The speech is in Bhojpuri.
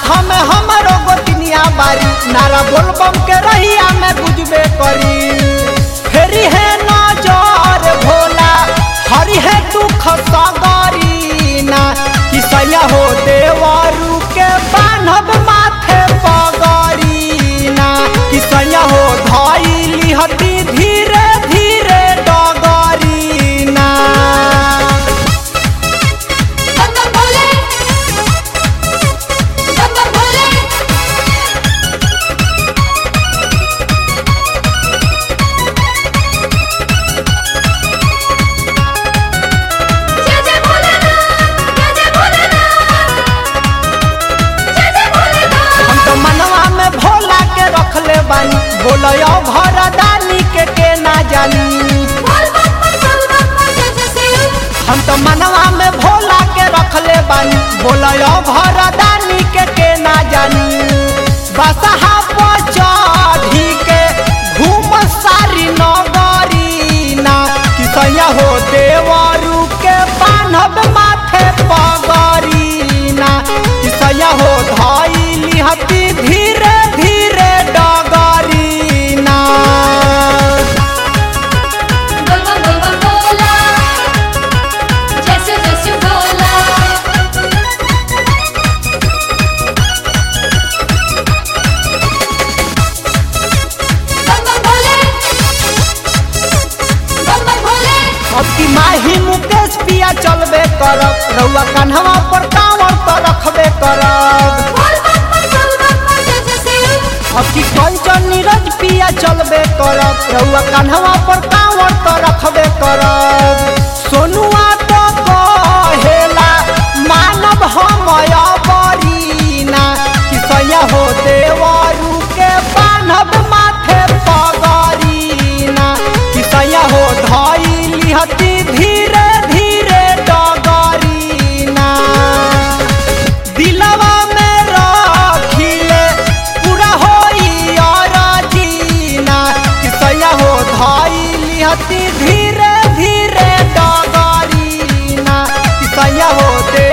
साथ में हमारो गोतिनिया बारी नारा बोलबम के रहिया में गुजबे करी फेरी है नजर भोला हरि है दुख सगरी ना किसैया हो देवरू के बान्हब माथे पगरी ना किसैया हो धैली हती धीरे धीरे डगरी ना बंदर भोले बंदर भोले जय जय भोलेनाथ जय जय भोलेनाथ जय जय भोलेनाथ हम तो मनवा में भोला के रखले बानी बोलयो भरदानी के के ना जानी बोल बम बोल बम जय जय शिव हम तो मनवा में भोला के रखले बानी बोलयो भरदानी के के ना जानी बसहा पर चढ़ी के घूम सारी नगरी ना किसैया हो देवरू के बान्हब माथे पगरी ना किसैया हो धैली हती धीरे धीरे डगरी ना बोल बम बोल बम बोला जय शिव जय शिव भोला बंदर भोले बंदर भोले अब की माही मुकेश पिया चलबे करब रउआ कन्हवा पर कांवर तो रखबे करब बोल बम बोल बम जय जय शिव अब की कंचन नीरज पिया चलबे करब रउआ कन्हवा पर कांवर तो रखबे करब सोनुआ तो कहेला मानव हम बरीना किसैया हो देवरू के बान्हब माथे पगरीना किसैया हो धैली हती धीरे धीरे डगरीना दिलवा में रखिले पूरा होई और जीना किसैया हो धैली हती धीरे धीरे डगरीना किसैया हो दे